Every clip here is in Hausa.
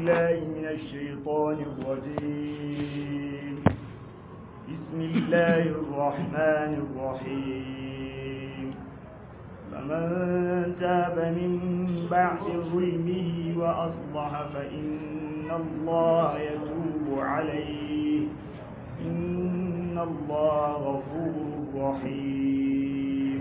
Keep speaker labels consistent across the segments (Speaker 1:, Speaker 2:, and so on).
Speaker 1: بالله من الشيطان الرجيم بسم الله الرحمن الرحيم فمن تاب من بعد ظلمه وأصلح فإن الله يتوب عليه إن الله غفور رحيم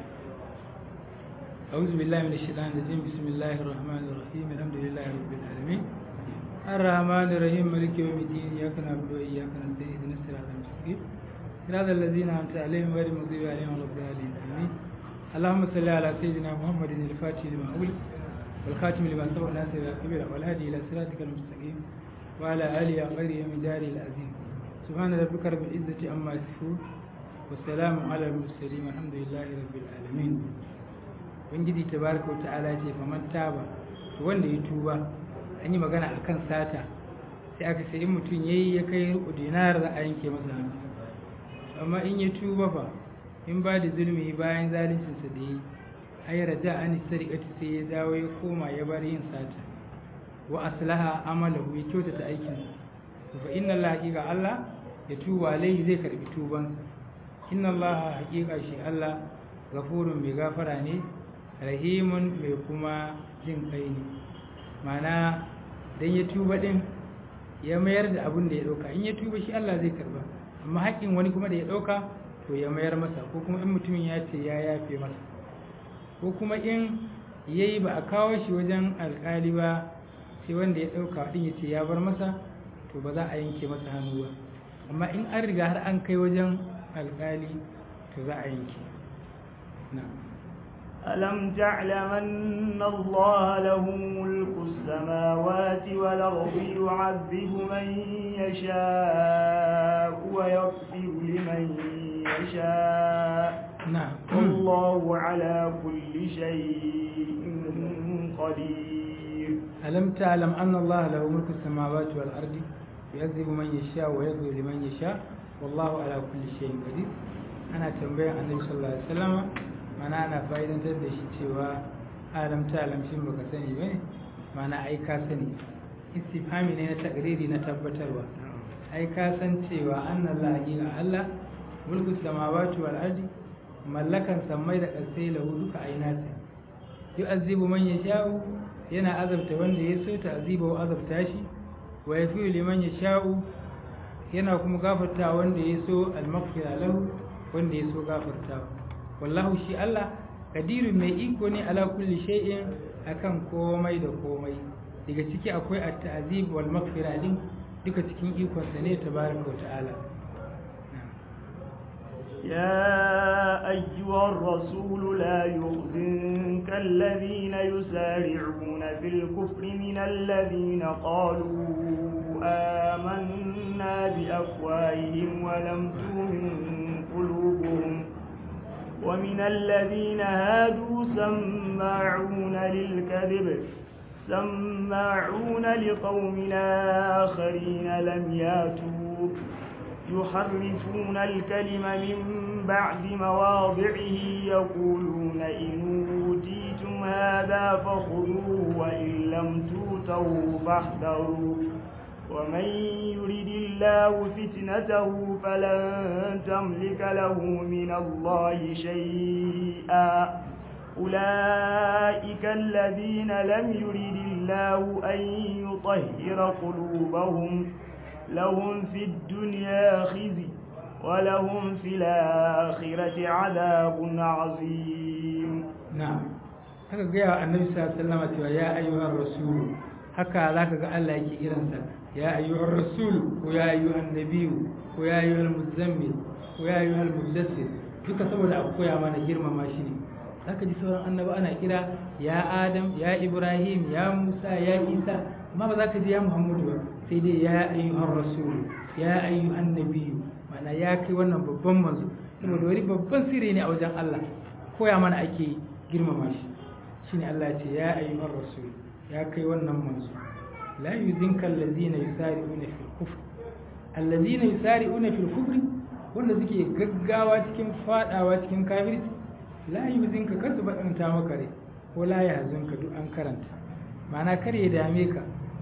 Speaker 2: أعوذ بالله من الشيطان الرجيم بسم الله الرحمن الرحيم الحمد لله رب العالمين الرحمن الرحيم مالك يوم الدين إياك نعبد وإياك نستعين اهدنا الصراط المستقيم صراط الذين أنعمت عليهم غير المغضوب عليهم ولا الضالين آمين اللهم صل على سيدنا محمد الفاتح لما أغلق والخاتم لما سبق ناصر الكبير والهادي إلى صراطك المستقيم وعلى آله غير يوم داره العظيم سبحان ربك رب العزة عما يصفون والسلام على المرسلين والحمد لله رب العالمين ubangiji tabaraka wa ta'ala ce faman taba to wanda ya tuba an yi magana akan sata sai aka sai in mutum yayi ya kai rubu dinar za a yanke masa hannu amma in ya tuba fa in ba da zulmi bayan zalincin sa da yi ay raja an sariqati sai ya dawo ya koma ya bar yin sata wa aslaha amalahu ya kyautata aikin sa fa inna allaha haqiqa allah ya tuba alaihi zai karbi tuban inna allaha haqiqa shi allah gafurun mai gafara ne rahimun mai kuma jin kai ne mana don ya tuba din ya mayar da abin da ya ɗauka in ya tuba shi Allah zai karba amma haƙƙin wani kuma da ya ɗauka to ya mayar masa ko kuma in mutumin ya ce ya yafe masa ko kuma in ya yi ba a kawo shi wajen alƙali ba sai wanda ya ɗauka ɗin ya ce ya bar masa to ba za a yanke masa hannu ba amma in an riga har an kai wajen alƙali to za a yanke na'am
Speaker 1: ألم تعلم أن الله له ملك السماوات والأرض يعذب من يشاء ويغفر لمن يشاء
Speaker 2: نعم
Speaker 1: والله على كل شيء قدير
Speaker 2: ألم تعلم أن الله له ملك السماوات والأرض يعذب من يشاء ويغفر لمن يشاء والله على كل شيء قدير أنا تنبيه النبي صلى الله عليه وسلم mana ana fa'idantar da shi cewa alam ta alam shin baka sani ba ne mana ai ka sani istifhami ne na takriri na tabbatarwa ai ka san cewa annan la haqiqa Allah mulku samawati wal ardi mallakan sammai da ƙasai lahu duka ainata yu'azzibu man yasha'u yana azabta wanda ya so ta aziba wa azabta shi wa yafiu liman yasha'u yana kuma gafarta wanda ya so al-maghfira lahu wanda ya so gafartawa wallahu shi Allah kadirun mai iko ne ala kulli shay'in akan komai da komai daga ciki akwai at-ta'zib wal maghfira din duka cikin ikon sa ne tabaraka wa ta'ala
Speaker 1: يا أيها الرسول لا يحزنك الذين يسارعون في الكفر من الذين قالوا آمنا بأفواههم ولم تؤمن قلوبهم ومن الذين هادوا سماعون للكذب سماعون لقوم آخرين لم ياتوا يحرفون الكلم من بعد مواضعه يقولون إن أوتيتم هذا فخذوه وإن لم توتوا فاحذروا ومن يرد الله فتنته فلن تملك له من الله شيئا أولئك الذين لم يرد الله أن يطهر قلوبهم لهم في الدنيا خزي ولهم في الآخرة عذاب عظيم
Speaker 2: نعم haka gaya annabi sallallahu alaihi wasallam cewa ya ayyuhar rasul haka zaka ga Allah yake kiransa ya ayyuhar rasul ko ya ayyuhan nabiyyu ko ya ayyuhal muzammil ko ya ayyuhal muddassir duka saboda a koya mana girmama shi ne zaka ji sauran annabi ana kira ya adam ya ibrahim ya musa ya isa amma ba za ka ji ya muhammadu ba sai dai ya ayyuhar rasul ya ayyuhan nabiyyu mana ya kai wannan babban manzo saboda wani babban sirri ne a wajen Allah koya mana ake girmama shi shine Allah ya ce ya ayyuhar rasul ya kai wannan manzo la yuzinka allazina yusari'una fil kufr allazina yusari'una fil kufr wanda suke gaggawa cikin fadawa cikin kafirci la yuzinka kasu bakanta maka rai ko la yahzunka duk an karanta ma'ana kar ya dame ka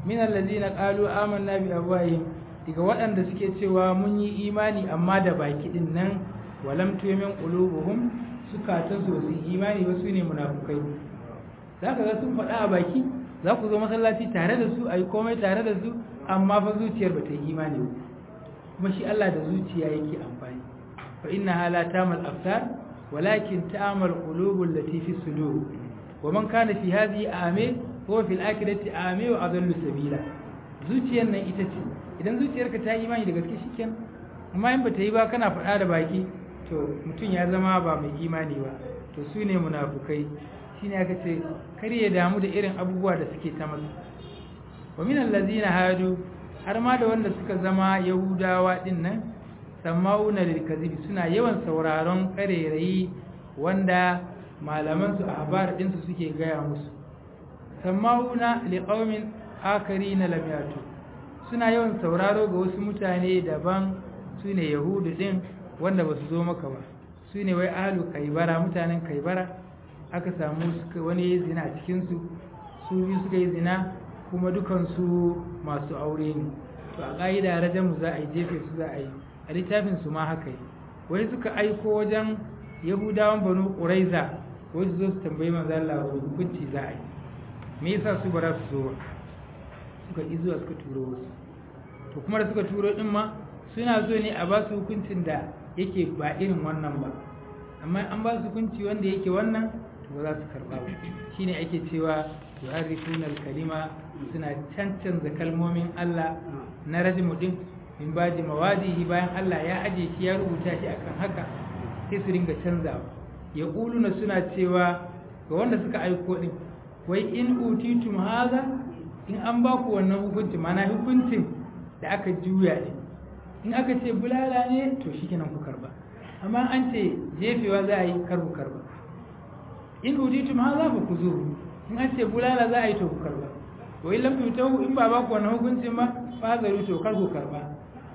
Speaker 2: min allazina qalu amanna bi afwahihim daga waɗanda suke cewa mun yi imani amma da baki din nan walam tu'min qulubuhum sukatan su su imani ba su ne munafukai zaka ga sun faɗa a baki za ku zo masallaci tare da su ayi komai tare da su amma fa zuciyar ba ta yi imani ba kuma shi Allah da zuciya yake amfani fa inna la tamal aftar walakin ta'mal qulubul lati fi sudur wa man kana fi hadhihi ame huwa fil akhirati ame wa adallu sabila zuciyar nan ita ce idan zuciyarka ta yi imani da gaske shikenan amma in bata yi ba kana faɗa da baki to mutum ya zama ba mai imani ba to su ne munafukai shine aka ce kar ya damu da irin abubuwa da suke ta masa wa min allazina hadu har ma da wanda suka zama yahudawa din nan sama'una lil kadhibi suna yawan sauraron karerayi wanda malaman su ahbar din su suke gaya musu sama'una liqaumin akarina lam yatu suna yawan sauraro ga wasu mutane daban sune yahudu din wanda ba su zo maka ba sune wai ahlu kaibara mutanen kaibara aka samu wani zina a cikinsu su biyu suka yi zina kuma dukansu masu aure ne to a ƙa'ida rajamu za a yi jefe su za a yi a littafin su ma haka yi wai suka aiko wajen yahudawan banu ƙuraiza wai su zo su tambayi manzo Allah wa hukunci za a yi me yasa su ba za su zo ba suka ƙi zuwa suka turo wasu to kuma da suka turo din ma suna so ne a ba su hukuncin da yake ba irin wannan ba amma an ba su hukunci wanda yake wannan to ba za su karba ba shine ake cewa yuharrifuna al-kalima suna cancanza kalmomin Allah na rajmu din min baji mawadihi bayan Allah ya aje shi ya rubuta shi akan haka sai su ringa canzawa ya kuluna suna cewa ga wanda suka aiko din wai in utitum haza in an ba ku wannan hukunci mana hukuncin da aka juya ne in aka ce bulala ne to shikenan ku karba amma an ce jefewa za a yi karbu karba in utitum haza fa ku zo in an ce bulala za a yi to ku karba wai lam tutahu in ba ba ku wannan hukuncin ba fa zaru to kar ku karba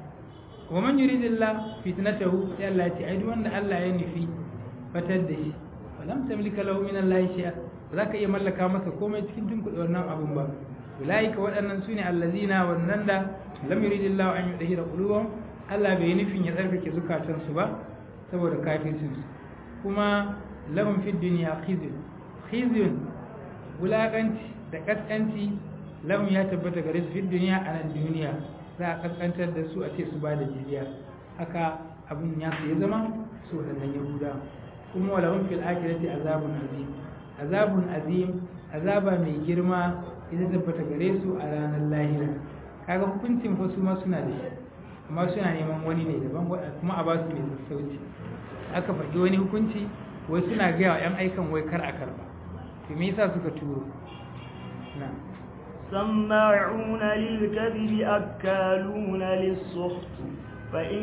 Speaker 2: wa man yuridillah fitnatahu sai Allah ya ce ai duk wanda Allah ya nufi fatar da shi walam tamlika lahu min Allah shay'a ba za ka iya mallaka masa komai cikin tunkuɗe wannan abun ba ulaika waɗannan sune allazina wannan da lam yuridillahu an yudhira qulubahum Allah bai nufin ya tsarkake zukatansu ba saboda kafircin su kuma lahum fid dunya khizyun khizyun wulakanci da kaskanci lahum ya tabbata gare su fid dunya a nan duniya za a kaskantar da su a ce su ba da jizya haka abun ya su ya zama su waɗannan yahuda kuma walahum fil akhirati azabun azim azabun azim azaba mai girma ita tabbata gare su a ranar lahira kaga hukuncin fa su ma suna da shi amma suna neman wani ne daban kuma a ba su mai sassauci aka faɗi wani hukunci wai suna gaya wa 'yan aikan wai kar a karba to me yasa suka turo na
Speaker 1: سماعون للكذب أكالون للسحت فإن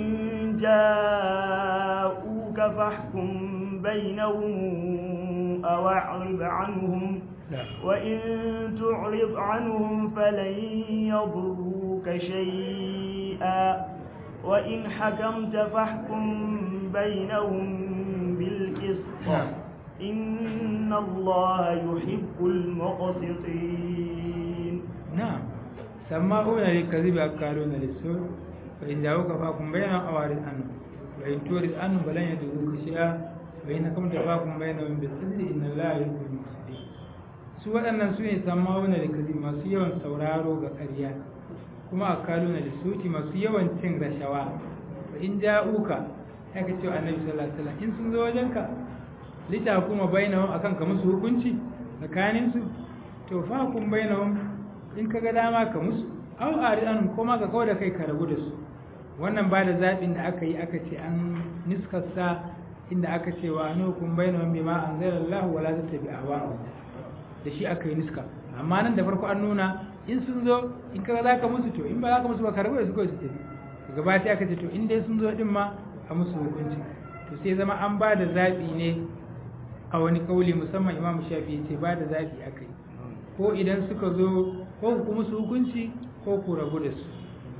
Speaker 1: جاءوك فاحكم بينهم أو أعرض عنهم وإن تعرض عنهم فلن يضروك شيئا وإن حكمت فاحكم بينهم بالقسط إن الله يحب المقسطين
Speaker 2: نعم سماعون للكذب أكالون للسوء فإن جاءوك فاحكم بينهم أو أعرض عنهم وإن تعرض عنهم فلن يضروك شيئا وإن حكمت فاحكم بينهم بالقسط إن الله يحب المقسطين su waɗannan su ne samawuna da kazi masu yawan sauraro ga ƙarya kuma a kaluna da suti masu yawan cin rashawa fa in ja'uka ya ka ce annabi sallallahu alaihi wasallam in sun zo wajenka lita kuma bainahum akan ka musu hukunci tsakanin su to fa kun bainahum in ka ga dama ka musu aw aridan kuma ka kawo da kai ka rabu da su wannan ba da zaɓin da aka yi aka ce an niskarsa inda aka ce wa anukum bainahum bima anzalallahu wala tattabi ahwa'ahum da shi aka yi niska amma nan da farko an nuna in sun zo in kaga za ka musu to in ba za ka musu ba karɓar da su kawai su tafi daga baya sai aka ce to in dai sun zo din ma a musu hukunci to sai zama an ba da zaɓi ne a wani kauli musamman imamu shafi ya ce ba da zaɓi aka yi ko idan suka zo ko ku musu hukunci ko ku rabu da su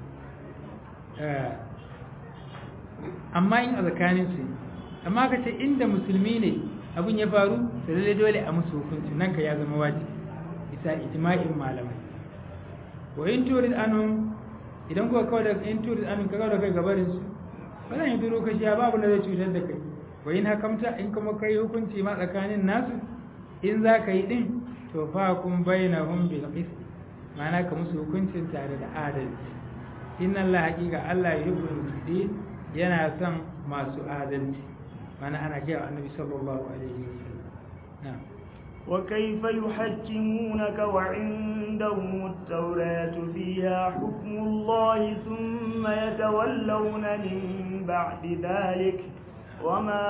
Speaker 2: amma in a tsakanin su amma ka ce inda musulmi ne abin ya faru da lalle dole a musu hukunci nan ka ya zama wajibi bisa ijma'in malamai wa in turid anhum idan kuka kawai da in turid anhum ka kawai da kai gabarin su ba zan yi duro ka shi babu da zai cutar da kai wa in hakamta in kuma kai hukunci ma tsakanin nasu in za ka yi din to fa kun bainahum bil qist ma'ana ka musu hukuncin tare da adalci inna Allah haqiqa Allah yuhibbul muqsitin yana son masu adalci mana ana gaya annabi sallallahu alaihi wasallam na'am
Speaker 1: وكيف يحكمونك وعندهم التوراة فيها حكم الله ثم يتولون من بعد ذلك وما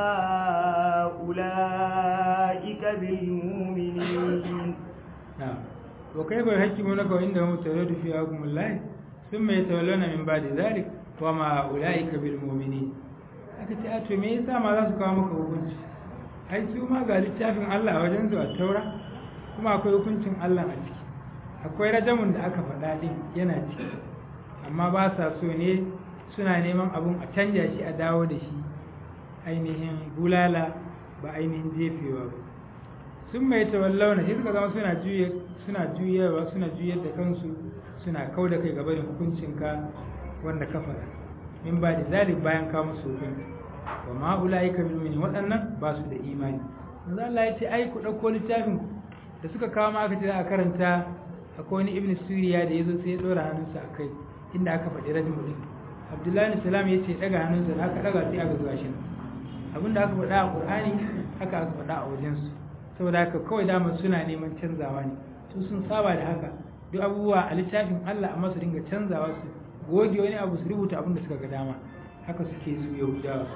Speaker 1: أولئك بالمؤمنين
Speaker 2: نعم وكيف يحكمونك وعندهم التوراة فيها حكم الله ثم يتولون من بعد ذلك وما أولئك بالمؤمنين aka ce a to me yasa ma za su kawo maka hukunci ai su ma ga littafin Allah a wajen su a taura kuma akwai hukuncin Allah a ciki akwai rajamun da aka faɗa din yana ciki amma ba sa so ne suna neman abun a canja shi a dawo da shi ainihin bulala ba ainihin jefewa ba sun mai tawallauna shi suka zama suna juye suna juyewa suna juyar da kansu suna kau da kai gaba da hukuncinka wanda ka faɗa min ba da zalik bayan ka musu hukunci wa ma ulaika bil mu'minin waɗannan ba su da imani manzo Allah ya ce ai ku dauko littafin ku da suka kawo ma aka ce za a karanta akwai wani ibn suriya da yazo sai ya dora hannunsa akai inda aka faɗi rajmu din abdullahi bin salam ya ce daga hannunsa da aka daga sai aka zuwa shi abinda aka faɗa a qur'ani haka aka faɗa a wajen su saboda haka kawai dama suna neman canzawa ne su sun saba da haka duk abubuwa a littafin Allah amma su dinga canzawa su goge wani abu su rubuta abin da suka ga dama haka suke su yahudawa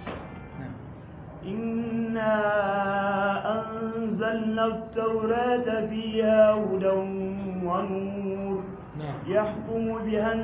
Speaker 1: إنا أنزلنا التوراة فيها هدى ونور يحكم بها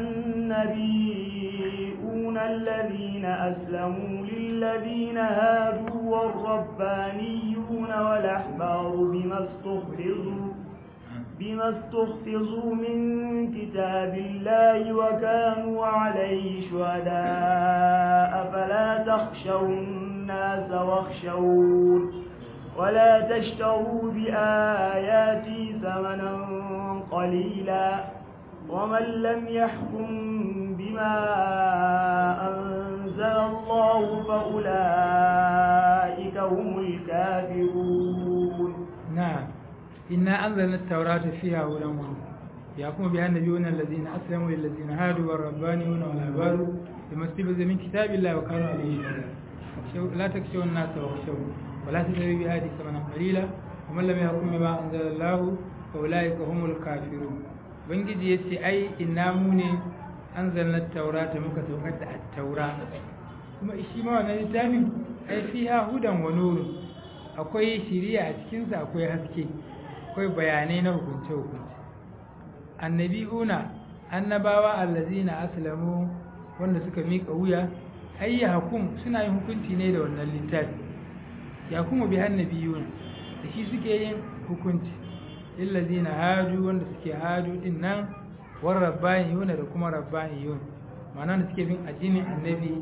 Speaker 1: النبيون الذين أسلموا للذين هادوا والربانيون والأحبار بما استحفظوا بما استحفظوا من كتاب الله وكانوا عليه شهداء فلا تخشوا الناس واخشون ولا تشتروا بآياتي ثمنا قليلا ومن لم يحكم بما أنزل الله فأولئك هم الكافرون
Speaker 2: نعم إنا أنزلنا التوراة فيها هدى ونور يحكم بها النبيون الذين أسلموا للذين هادوا والربانيون والأحبار بما استبز من كتاب الله وكانوا عليه شهداء لا تخشوا الناس واخشون ولا تشتروا بآياتي ثمنا قليلا ومن لم يحكم بما أنزل الله فأولئك هم الكافرون ubangiji ya ce ai ina mu ne an zannar taura ta muka saukar da taura kuma shi ma wannan littafin ai fiha hudan wa nurun akwai shiriya a cikinsa akwai haske akwai bayanai na hukunce hukunce annabi'una annabawa allazina aslamu wanda suka mika wuya ai ya hukum suna yin hukunci ne da wannan littafi ya kuma bi annabiyuna da shi suke yin hukunci illazina hadu wanda suke hadu din nan war rabbaniyuna da kuma rabbaniyun ma'ana da suke bin addinin annabi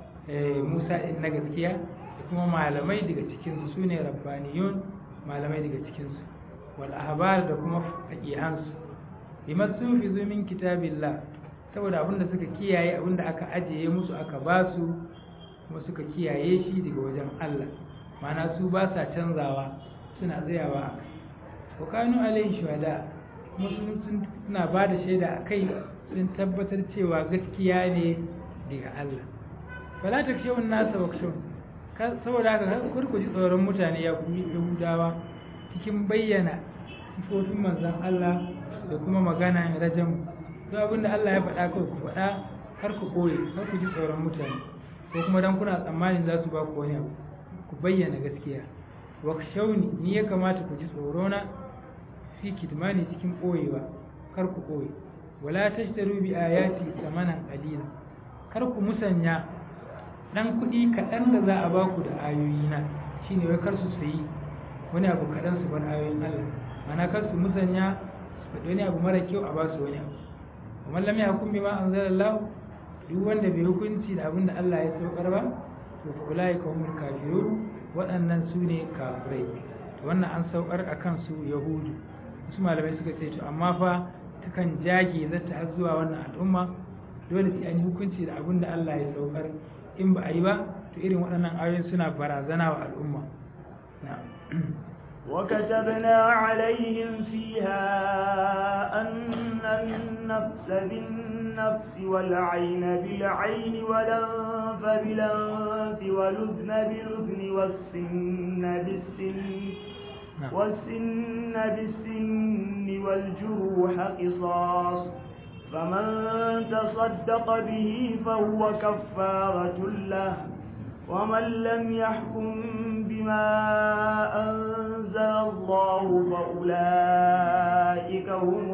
Speaker 2: Musa din na gaskiya da kuma malamai daga cikin su ne rabbaniyun malamai daga cikin su wal ahbar da kuma faqihan su bima sufizu min kitabillah saboda abinda suka kiyaye abinda aka ajiye musu aka ba su kuma suka kiyaye shi daga wajen Allah ma'ana su ba sa canzawa suna tsayawa wa kanu alaihi shuhada kuma sun suna ba da shaida a kai sun tabbatar cewa gaskiya ne daga Allah fala ta kashe wani nasa wakshon saboda haka kar ku ji tsoron mutane ya kuma yahudawa cikin bayyana sifofin manzan Allah da kuma magana rajam duk abin da Allah ya faɗa kawai ku faɗa har ku ɓoye har ku ji tsoron mutane ko kuma dan kuna tsammanin za su ba ku wani abu ku bayyana gaskiya wakshawni ni ya kamata ku ji tsorona fi kitmani cikin ɓoyewa kar ku ɓoye wala tashtaru bi ayati samanan qalila kar ku musanya dan kuɗi kaɗan da za a ba ku da ayoyina shine wai kar su sayi wani abu kaɗan su bar ayoyin Allah mana kar su musanya su faɗi wani abu mara kyau a ba su wani abu kuma lam yahkum bima anzalallahu duk wanda bai hukunci da abin da Allah ya saukar ba to fa ulaika humul kafirun waɗannan su ne kafirai wannan an saukar akan su yahudu wasu malamai suka ce to amma fa takan jage zata har zuwa wannan al'umma dole sai an yi hukunci da abin da Allah ya saukar in ba a yi ba to irin waɗannan ayoyin suna barazana wa al'umma
Speaker 1: وكتبنا عليهم فيها أن النفس بالنفس والعين بالعين والأنف بالأنف والأذن بالأذن والسن بالسن والسن بالسن والجروح قصاص فمن تصدق به فهو كفارة له ومن لم يحكم بما أنزل الله فأولئك هم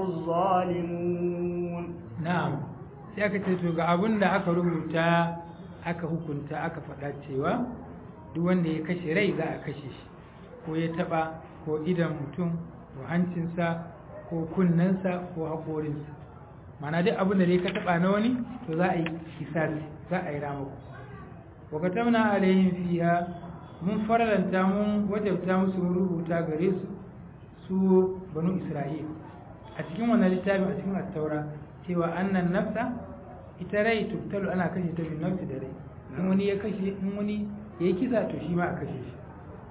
Speaker 1: الظالمون
Speaker 2: نعم sai aka ce to ga abin da aka rubuta aka hukunta aka faɗa cewa duk wanda ya kashe rai za a kashe shi ko ya taɓa ko idan mutum ko hancinsa ko kunnensa ko haƙorinsa mana duk abin da dai ka taɓa na wani to za a yi kisasi za a yi ramako wakatamna alaihim fiha mun faralanta mun wajabta musu mun rubuta gare su su banu isra'il a cikin wannan littafin a cikin attaura cewa annan nafsa ita rai tubtalu ana kashe ta bin nafsi da rai in wani ya kashe in wani ya yi kisa to shi ma a kashe shi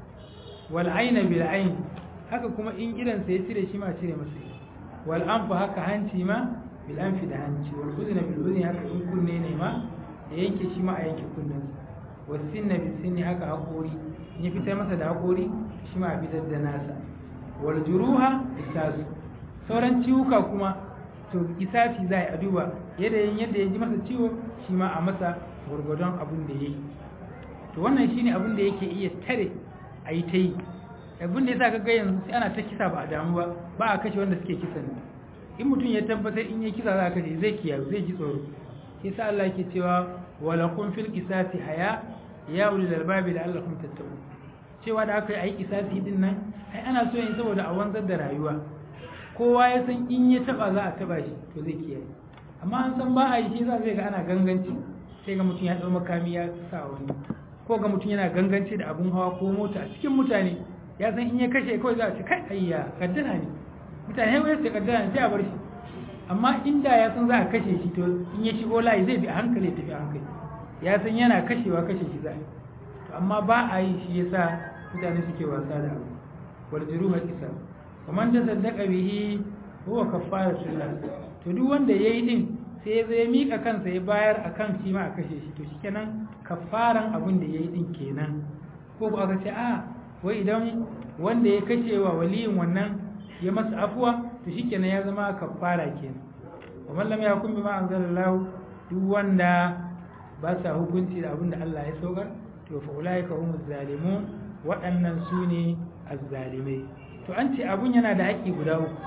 Speaker 2: wal aina bil ain haka kuma in idan sa ya cire shi ma cire masa wal anfa haka hanci ma bil anfi da hanci wal udhna bil udhni haka in kunne ne ma ya yanke shi ma a yanke kunnensa wasinna bisinni haka haƙori in ya fitar masa da haƙori shi ma a fitar da nasa wal juruha isasu sauran ciwuka kuma to isafi za a duba yadda yin yadda ya ji masa ciwo shi ma a masa gwargwadon abin da ya yi to wannan shine abin da yake iya tare a yi ta yi abin da ya sa ga yanzu sai ana ta kisa ba a damu ba ba a kashe wanda suke kisan in mutum ya tabbatar in ya kisa za a kashe zai kiyaye zai ji tsoro shi sa Allah yake cewa wala kun fil qisasi haya ya ulil albabi la'allakum tattaqun cewa da aka yi ai qisasi din nan ai ana so yin saboda a wanzar da rayuwa kowa ya san in ya taba za a taba shi to zai kiyaye amma an san ba a yi shi za zai ga ana ganganci sai ga mutum ya dau makami ya sa wani ko ga mutum yana ganganci da abun hawa ko mota a cikin mutane ya san in ya kashe kawai za a ce kai ayya kaddara ne mutane wai sai kaddara ne sai a bar shi amma inda ya san za a kashe shi to in ya shigo layi zai bi a hankali tafi a hankali ya san yana kashewa kashe shi za a to amma ba a yi shi yasa mutane suke wasa da abu wal juruha isa kaman da saddaka bihi huwa kaffaratul lahu to duk wanda yayi din sai ya zai mika kansa ya bayar akan shi ma a kashe shi to shikenan kaffaran abin da yayi din kenan ko ko aka ce a wai idan wanda ya kashe wa waliyin wannan ya masa afuwa to shikenan ya zama kaffara kenan wa man lam yakun bima anzalallahu duk wanda ba sa hukunci da abin da Allah ya saukar to fa ulaika humuz zalimun waɗannan su ne azzalimai to an ce abun yana da haƙƙi guda uku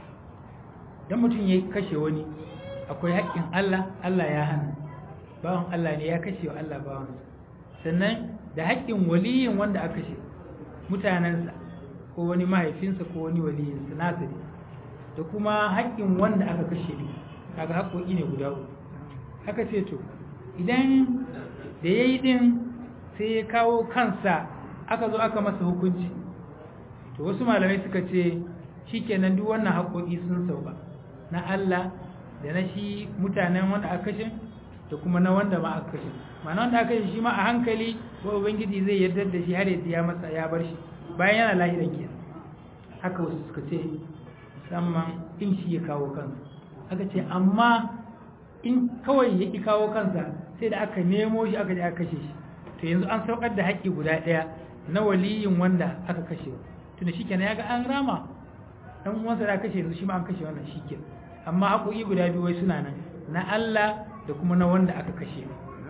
Speaker 2: dan mutum ya kashe wani akwai haƙƙin Allah Allah ya hana bawan Allah ne ya kashe wa Allah bawansa sannan da haƙƙin waliyin wanda aka kashe mutanensa ko wani mahaifinsa ko wani waliyinsa nasa ne da kuma haƙƙin wanda aka kashe ne kaga haƙƙoƙi ne guda uku aka ce to idan da ya yi ɗin sai ya kawo kansa aka zo aka masa hukunci to wasu malamai suka ce shi kenan duk wannan haƙoƙi sun sauka na Allah da na shi mutanen wanda aka kashe da kuma na wanda ma aka kashe ma'ana wanda aka kashe shi ma a hankali ko ubangiji zai yarda da shi har ya ya masa ya bar shi bayan yana lahiran ke haka wasu suka ce musamman in shi ya kawo kansa aka ce amma in kawai ya ƙi kawo kansa sai da aka nemo shi aka je aka kashe shi to yanzu an saukar da haƙƙi guda ɗaya na waliyin wanda aka kashe tunda shi kenan ya ga an rama dan uwansa da kashe yanzu shi ma an kashe wannan shi kenan amma haƙoƙi guda biyu wai suna nan na Allah da kuma na wanda aka kashe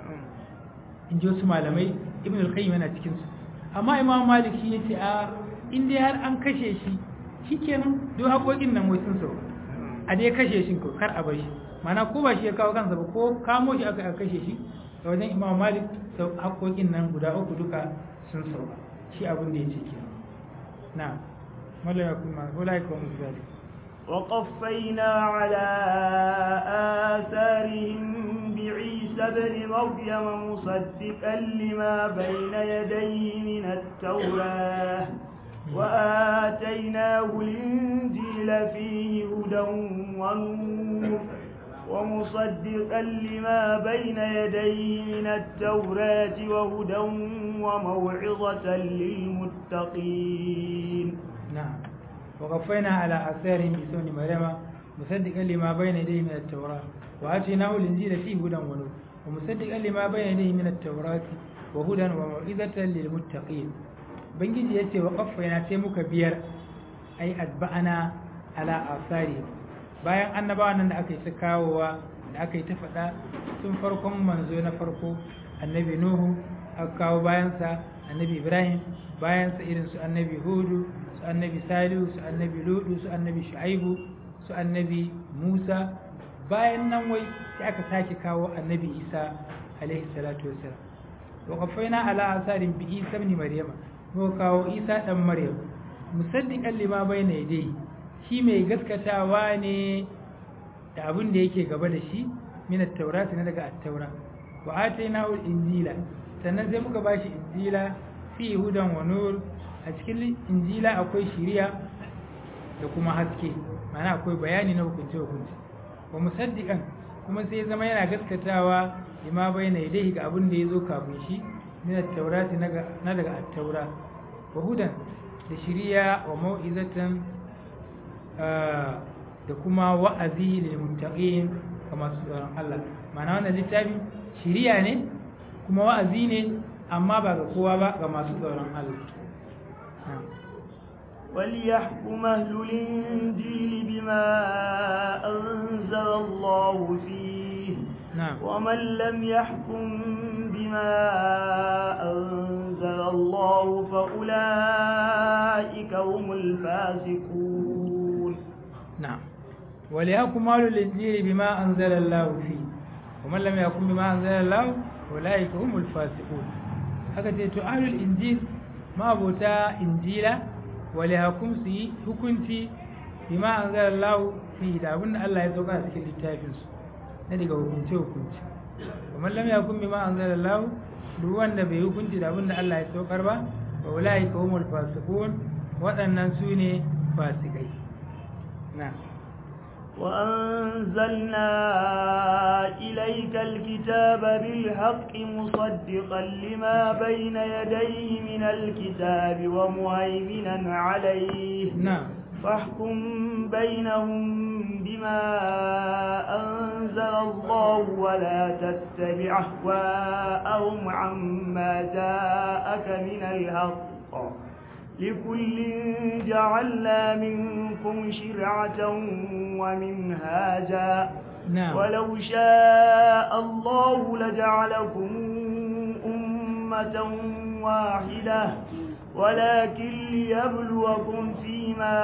Speaker 2: in ji wasu malamai ibn al-qayyim yana cikin su amma imam malik shi yace a in dai har an kashe shi shikenan duk haƙoƙin nan wai sun sauka a dai kashe shi ko kar a bar shi mana ko ba shi ya kawo kansa ba ko kamo shi aka kashe shi a wajen imam malik sau haƙoƙin nan guda uku duka sun sauka shi abin da ya ce ke na malaya kuma wala ka mu zali
Speaker 1: وقفينا على آثارهم بعيسى بن مريم مصدقا لما بين يديه من التوراة وآتيناه الإنجيل أنزل فيه هدى ونور ومصدقا لما بين يديه من التوراة وهدى وموعظة للمتقين
Speaker 2: نعم وقفينا على آثارهم بسون مريم مصدقا لما بين يديه من التوراة وآتيناه الإنجيل فيه هدى ونور ومصدقا لما بين يديه من التوراة وهدى وموعظة للمتقين بنجي يتي وقفينا تيمك بير أي أتبعنا على آثارهم bayan annabawan nan da aka yi ta kawowa da aka yi ta faɗa tun farkon manzo na farko annabi nuhu aka kawo bayansa annabi ibrahim bayansa irin su annabi hudu su annabi salihu su annabi ludu su annabi shu'aibu su annabi musa bayan nan wai sai aka sake kawo annabi isa alaihi salatu wassalam wa qaffayna ala asarin bi isa ibn maryama mu kawo isa dan maryam musaddiqan lima bayna yadayhi shi mai gaskatawa ne da abin da yake gaba da shi minat taurati na daga attaura wa ataina ul injila sannan sai muka bashi injila fi hudan wa nur a cikin injila akwai shiriya da kuma haske mana akwai bayani na hukunce hukunci wa musaddiqan kuma sai zama yana gaskatawa lima bayna yadayhi ga abin da yazo kafin shi minat taurati na daga attaura wa hudan da shiriya wa mau'izatan da kuma wa'azi lil muttaqin ga masu tsoron Allah ma'ana wannan littafi shiriya ne kuma wa'azi ne amma ba ga kowa ba ga masu tsoron Allah
Speaker 1: وليحكم أهل الإنجيل بما أنزل الله فيه
Speaker 2: نعم
Speaker 1: ومن لم يحكم بما أنزل الله فأولئك هم الفاسقون
Speaker 2: نعم وليحكم أهل الإنجيل بما أنزل الله فيه ومن لم يحكم بما أنزل الله أولئك هم الفاسقون haka ce to ahlul injil ma'abota injila wale hakum su yi hukunci bima an zara lahu fi da abin da Allah ya sauka a cikin littafinsu na daga hukunce hukunci kuma lam yakum bima an zara lahu duk wanda bai hukunci da abin da Allah ya saukar ba wa ulai ka humul fasiqun waɗannan su ne fasikai na
Speaker 1: وأنزلنا إليك الكتاب بالحق مصدقا لما بين يديه من الكتاب ومهيمنا عليه
Speaker 2: نعم
Speaker 1: فاحكم بينهم بما أنزل الله ولا تتبع أهواءهم عما جاءك من الحق لكل جعلنا منكم شرعة ومنهاجا
Speaker 2: نعم
Speaker 1: ولو شاء الله لجعلكم أمة واحدة ولكن ليبلوكم فيما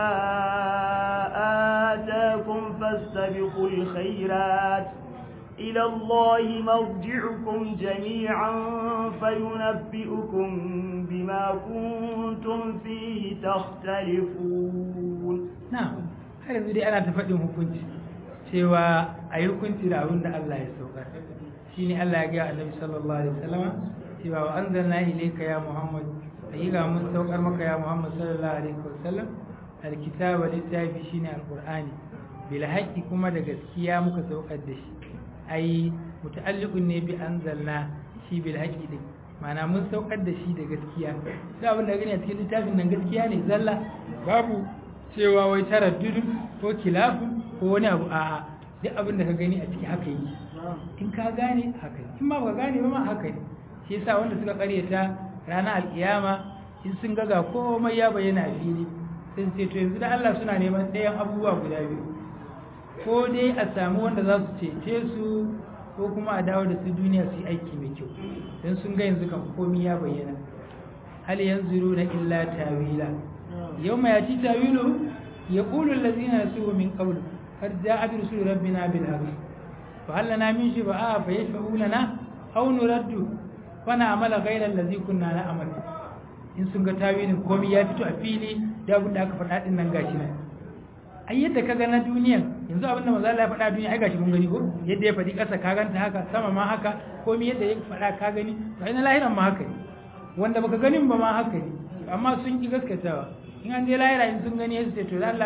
Speaker 1: آتاكم فاستبقوا الخيرات إلى الله مرجعكم جميعا فينبئكم بما كنتم فيه تختلفون
Speaker 2: na'am har yanzu dai ana ta faɗin hukunci cewa a yi hukunci da abin da Allah ya saukar shi ne Allah ya ga annabi sallallahu alaihi wasallama cewa wa anzalna ilayka ya Muhammad ayyuka mun saukar maka ya Muhammad sallallahu alaihi wasallam alkitaba littafi shine alqur'ani bil haqqi kuma da gaskiya muka saukar da shi ai muta'alliqun ne bi anzalna shi bil haqqi din ma'ana mun saukar da shi da gaskiya da abin da gani a cikin littafin nan gaskiya ne zalla babu cewa wai taraddudun ko kilafin ko wani abu a'a duk abin da ka gani a ciki haka yi in ka gane haka yi in ma ba gane ba ma haka yi shi yasa wanda suka karyata ranar alkiyama in sun ga ga komai ya bayyana a fili sai su ce to yanzu da Allah suna neman ɗayan abubuwa guda biyu ko dai a samu wanda za su cece su ko kuma a dawo da su duniya su yi aiki mai kyau don sun ga yanzu kan komai ya bayyana hal yanzuru na illa tawila يوم يأتي تاويله يقول الذين نسوه من قبل قد جاءت رسل ربنا بالحق فهل لنا من شفعاء فيشفعوا لنا أو نرد فنعمل غير الذي كنا نعمل in sun ga tawilin komai ya fito a fili da abin da aka faɗa din nan gashi nan ai yadda ka ga na duniyan yanzu abin da manzo Allah ya faɗa duniya ai gashi mun gani ko yadda ya faɗi ƙasa ka ganta haka sama ma haka komai yadda ya faɗa ka gani to ai na lahiran ma haka ne wanda baka ganin ba ma haka ne amma sun ki gaskatawa in an je lahira in sun gani su ce to Allah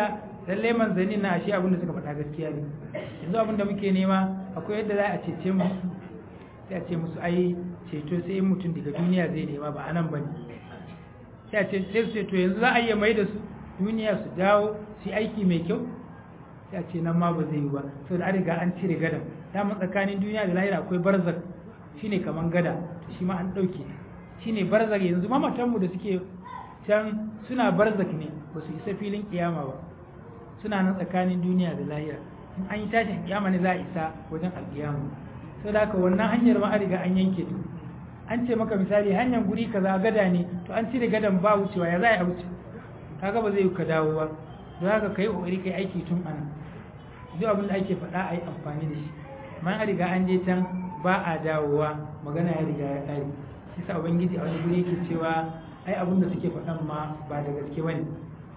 Speaker 2: lalle manzanni na ashe abin da suka faɗa gaskiya ne yanzu abin da muke nema akwai yadda za a cece mu sai a ce musu ai ceto sai mutum daga duniya zai nema ba anan bane sai a ce sai su ce to yanzu za a iya mai da su duniya su dawo su aiki mai kyau sai a ce nan ma ba zai yi ba saboda an riga an cire gadan dama tsakanin duniya da lahira akwai barzak shine kaman gada shi ma an ɗauke shine barzak yanzu ma matanmu da suke can suna barzak ne ba su isa filin kiyama ba suna nan tsakanin duniya da lahira in an yi tashin kiyama ne za a isa wajen alkiyama sau da haka wannan hanyar ma an riga an yanke ta an ce maka misali hanyar guri kaza gada ne to an cire gadan ba wucewa ya za a wuce kaga ba zai yi ka dawo ba don haka kai kokari kai aiki tun ana duk abin da ake faɗa a yi amfani da shi amma an riga an je can ba a dawowa magana ya riga ya ƙare shi sa ubangiji a wani guri yake cewa ai abin da suke faɗan ma ba da gaske bane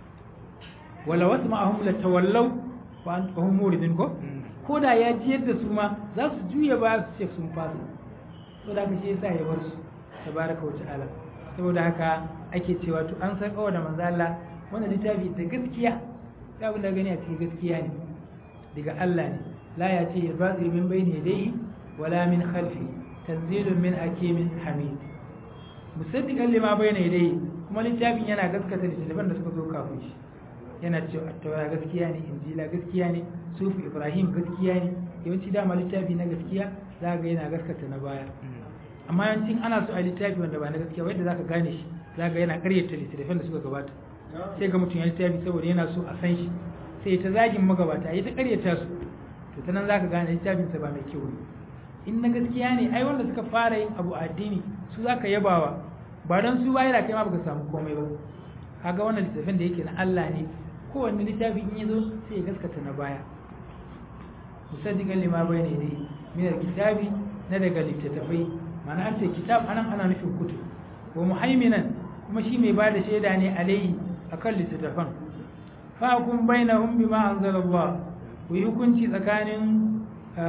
Speaker 2: wala wasu ma'ahum la tawallaw wa antum muridun ko ko da ya ji yadda su ma za su juya ba su ce sun fasa to da shi yasa ya bar su tabaraka wa ta'ala saboda haka ake cewa to an san kawo da manzo Allah wannan littafi da gaskiya da abin da gani a cikin gaskiya ne daga Allah ne la ya ce batil min bayni yadayhi wala min khalfi tanzilun min hakimin hamid musaddiqan lima bayna yadayhi kuma littafin yana gaskata littafan da suka zo kafin shi yana cewa attawa gaskiya ne injila gaskiya ne sufi ibrahim gaskiya ne yawanci dama littafi na gaskiya za ga yana gaskata na baya amma yawancin ana so a littafi wanda ba na gaskiya wanda za ka gane shi za ga yana karyata littattafan da suka gabata sai ga mutum ya littafi saboda yana so a san shi sai ta zagin magabata ya ta karyata su to ta nan za ka gane littafinsa ba mai kyau ne in na gaskiya ne ai wanda suka fara yin abu a addini su za ka yabawa ba don su bayar kai ma baka samu komai ba kaga wannan littafin da yake na Allah ne kowanne littafi in yazo sai ya gaskata na baya musaddiqan lima bayna yadayhi min alkitabi na daga littattafai ma'ana an ce kitab anan ana nufin kutub wa muhaiminan kuma shi mai bada shaida ne alaihi akan littattafan fa kun bainahum bima anzalallah ku yi hukunci tsakanin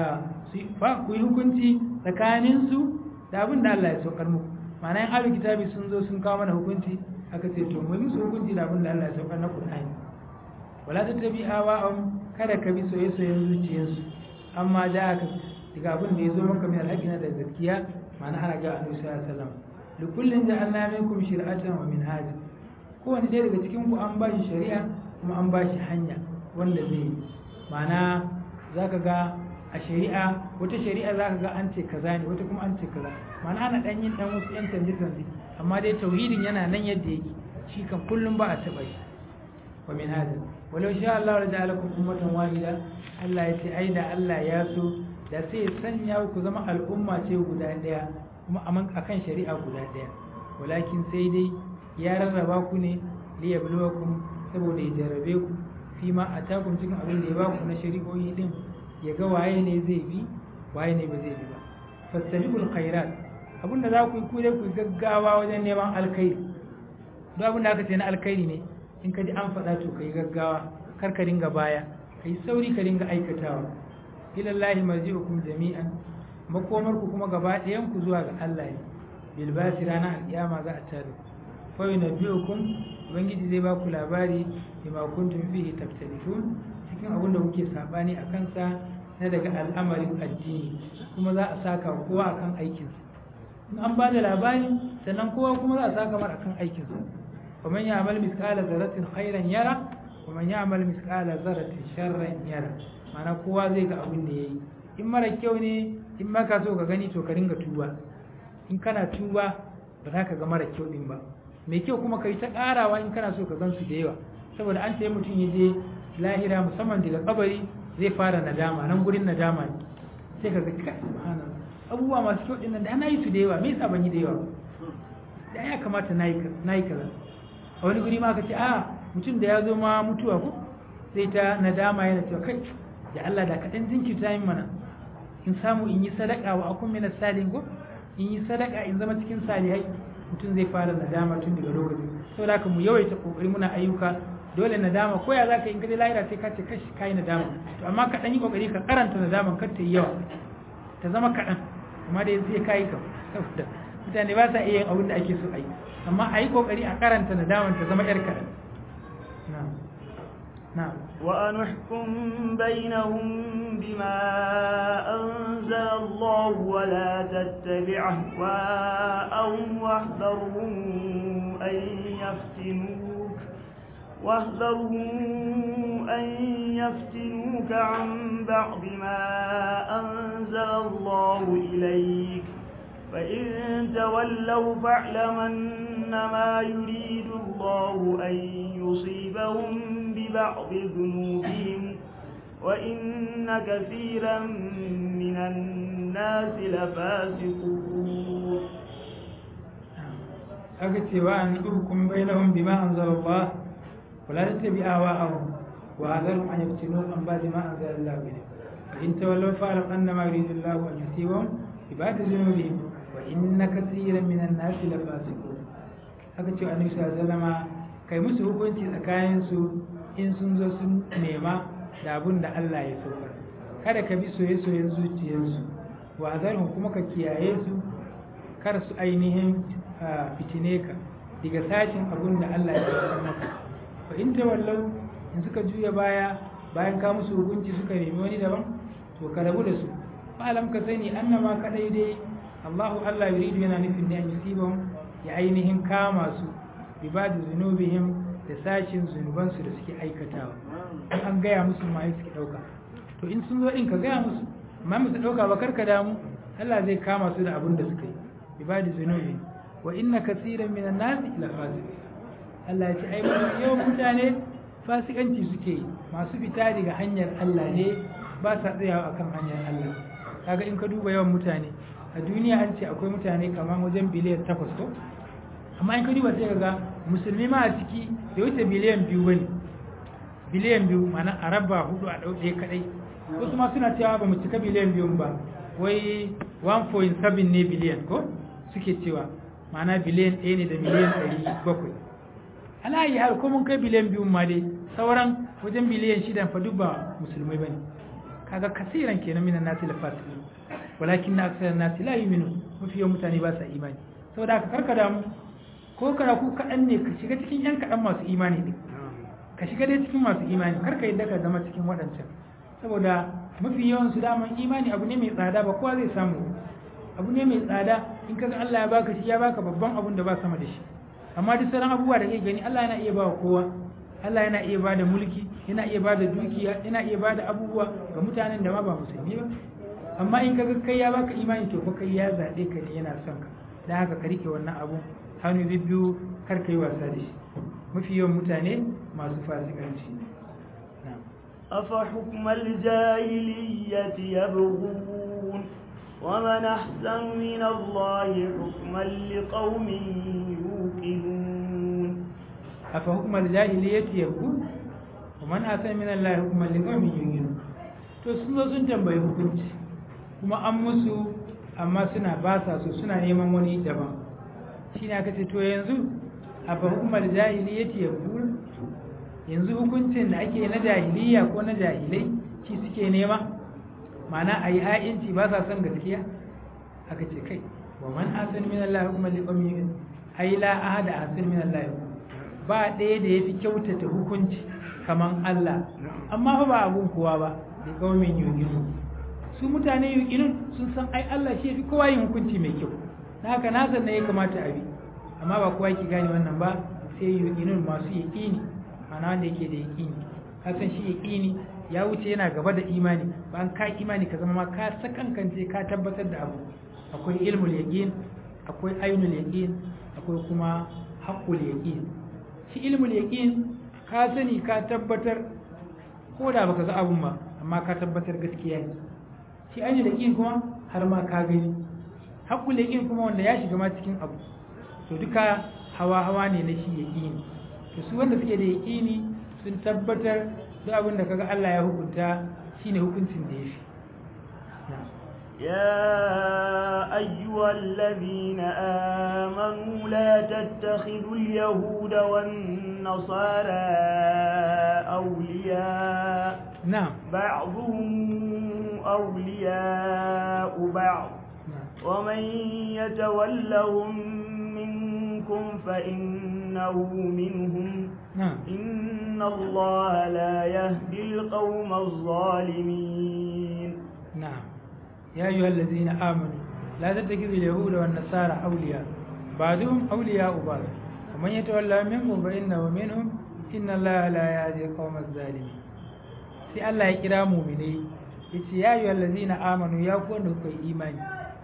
Speaker 2: fa ku yi hukunci tsakanin su da abin da Allah ya saukar muku ma'ana yin ahlul kitabi sun zo sun kawo mana hukunci aka ce to mu yi musu hukunci da abin da Allah ya saukar na Qur'ani wala tattabi awa'um kada ka bi soyayyen zuciyarsu amma da aka daga abin da ya zo maka min alhaƙina da gaskiya ma'ana ana ga annabi sallallahu alaihi wasallam likullin ja'alna minkum shir'atan wa minhaja kowanne ɗaya daga cikin ku an ba shi shari'a kuma an ba shi hanya wanda zai yi ma'ana zaka ga a shari'a wata shari'a zaka ga an ce kaza ne wata kuma an ce kaza ma'ana ana dan yin dan wasu yan canje canje amma dai tauhidin yana nan yadda yake shi kan kullum ba a taɓa shi wa minhaja walau sha Allah da ja'alakum ummatan wahida Allah ya ce ai da Allah ya so da sai ya sanya ku zama al'umma ce guda daya kuma a kan shari'a guda daya walakin sai dai ya rarraba ku ne li yabluwakum saboda ya jarabe ku fi ma atakum cikin abin da ya baku na shari'o'i din ya ga waye ne zai bi waye ne ba zai bi ba fastabiqul khairat abin da za ku yi ku dai ku gaggawa wajen neman alkhairi duk abin da aka ce na alkhairi ne in ka ji an faɗa to kai gaggawa kar ka dinga baya kai sauri ka dinga aikatawa ilallahi marji'ukum jami'an makomar ku kuma gaba ɗayan ku zuwa ga Allah ne bil basi ranar alƙiyama za a tare fa yunabbi'ukum ubangiji zai ba ku labari bima kuntum fihi taftalifun cikin abin da kuke sabani a kansa na daga al'amarin addini kuma za a saka kowa akan aikinsa in an ba da labari sannan kowa kuma za a saka mar akan aikinsa ومن يعمل مثقال ذرة خيرا يرى ومن يعمل مثقال ذرة شرا يرى ma'ana kowa zai ga abin da yayi in mara kyau ne in ma ka so ka gani to ka ringa tuba in kana tuba ba za ka ga mara kyau din ba mai kyau kuma kai ta karawa in kana so ka gan su da yawa saboda an tayi mutum ya je lahira musamman daga kabari zai fara nadama nan gurin nadama ne sai ka ga kai subhanallah abubuwa masu kyau din nan da ana yi su da yawa me yasa ban yi da yawa da ya kamata na yi kaza a wani guri ma ka ce a mutum da ya zo ma mutuwa ko sai ta nadama yana cewa kai da Allah da kaɗan jinkirta yin mana in samu in yi sadaka wa akun mina salin ko in yi sadaka in zama cikin salihai mutum zai fara nadama tun daga lokaci saboda haka mu yawaita kokari muna ayyuka dole nadama ko ya zaka in ka je lahira sai ka ce kashi kai nadama to amma ka dan yi kokari ka karanta nadaman kar ta yi yawa ta zama kaɗan amma dai sai kai ka saboda mutane ba sa iya yin abin da ake so a yi amma a yi kokari a karanta nadaman ta zama yar kaɗan na'am
Speaker 1: وأن احكم بينهم بما أنزل الله ولا تتبع أهواءهم واحذرهم أن يفتنوك واحذرهم أن يفتنوك عن بعض ما أنزل الله إليك فإن تولوا فاعلم أنما يريد الله أن يصيبهم ببعض ذنوبهم وإن كثيرا من الناس لفاسقون
Speaker 2: aka ce wa an hukum bainahum bima anzalallah wala tattabi ahwa'ahum wa hadharhum an yaftinu an ba'di ma anzalallahu ilayk fa in tawallaw fa'lam annama yuridu Allahu an yusibahum bi ba'di dhunubihim wa inna katiran minan nasi lafasiqun aka ce annabi sallallahu alaihi wasallam kai musu hukunci tsakanin su in sun zo sun nema da abun da Allah ya so kada ka bi soye-soyen zuciyarsu wa hadharhum kuma ka kiyaye su kar su ainihin fitine ka daga sashin abun da Allah ya san maka fa in tawallau in suka juya baya bayan ka musu hukunci suka nemi wani daban to ka rabu da su fa alam ka sani annama kadai dai Allahu Allah yuridu yana nufin ne an yusibahum ya ainihin kama su bi ba da zunubihim da sashin zunuban su da suke aikatawa in an gaya musu ma suke dauka to in sun zo din ka gaya musu amma musu dauka ba karka damu Allah zai kama su da abun da suka yi bi ba da zunubihim wa inna kasiran minan nasi la fasiqun Allah ya ce ai mafi yawan mutane fasikanci suke yi masu fita daga hanyar Allah ne ba sa tsayawa akan hanyar Allah kaga in ka duba yawan mutane a duniya an ce akwai mutane kamar wajen biliyan takwas ko amma in ka duba sai ga musulmi ma a ciki da wuce biliyan biyu bane biliyan biyu mana a raba hudu a ɗau ɗaya kaɗai wasu ma suna cewa ba mu cika biliyan biyun ba wai 1.7 ne biliyan ko suke cewa ma'ana biliyan ɗaya ne da miliyan ɗari bakwai ana yi har mun kai biliyan biyu ma dai sauran wajen biliyan shida fa duk ba musulmai bane kaga kasiran kenan minan nasi la fasiqun walakin na aksar nasi la yu'minu mafi yawan mutane ba sa imani saboda haka karka damu ko kara ku kaɗan ne ka shiga cikin yan kaɗan masu imani ne ka shiga dai cikin masu imani karka yadda ka zama cikin waɗancan saboda mafi yawan su daman imani abu ne mai tsada ba kowa zai samu abu ne mai tsada in kaga Allah ya baka shi ya baka babban abun da ba sama da shi amma duk sauran abubuwa da kai gani Allah yana iya bawa kowa Allah yana iya bada mulki yana iya bada dukiya yana iya bada abubuwa ga mutanen da ma ba musulmi ba amma in kaga kai ya baka imani to fa kai ya zabe ka ne yana son ka dan haka ka rike wannan abun hannu bibbiyu kar kai wasa da shi mafi yawan mutane masu fasikanci na'am
Speaker 1: أفحكم الجاهلية يبغون ومن أحسن من الله حكما لقوم يوقنون
Speaker 2: أفحكم الجاهلية يبغون ومن أحسن من الله حكما لقوم يوقنون to sun zo sun tambayi hukunci kuma an musu amma suna ba sa so suna neman wani daban shi ne aka ce to yanzu a fa hukumar jahiliyyati ya yanzu hukuncin da ake na jahiliya ko na jahilai shi suke nema mana a yi ha'inci ba sa son gaskiya aka ce kai wa man asan min Allah hukumar liqawmi ai la ahada asan min Allah ba ɗaya da yafi kyautata hukunci kaman Allah amma fa ba abun kowa ba da qaumin yuqinu su mutane yuqinun sun san ai Allah shi yafi kowa yin hukunci mai kyau dan haka na san ne ya kamata a bi amma ba kowa yake gane wannan ba sai yuqinun masu yaqini mana wanda yake da yaqini kasan shi yaqini ya wuce yana gaba da imani ba an ka imani ka zama ma ka sakankance ka tabbatar da abu akwai ilmul yaqin akwai ainul yaqin akwai kuma haqqul yaqin shi ilmul yaqin ka sani ka tabbatar ko da baka ga abun ba amma ka tabbatar gaskiya ne shi ainul yaqin kuma har ma ka gani haqqul yaqin kuma wanda ya shiga ma cikin abu to duka hawa hawa ne na shi yaqini to su wanda suke da yaqini sun tabbatar duk abin da kaga Allah ya hukunta shine hukuncin da yafi
Speaker 1: يا أيها الذين آمنوا لا تتخذوا اليهود والنصارى أولياء
Speaker 2: نعم
Speaker 1: بعضهم أولياء بعض ومن يتولهم منكم فإنه منهم
Speaker 2: نعم
Speaker 1: إن الله لا يهدي القوم الظالمين
Speaker 2: نعم يا أيها الذين آمنوا لا تتخذوا اليهود والنصارى أولياء بعضهم أولياء بعض ومن يتولى منكم فإنه منهم إن الله لا يهدي القوم الظالمين sai Allah ya kira muminai yace ya ayyuhal ladzina amanu ya ku wanda kuka yi imani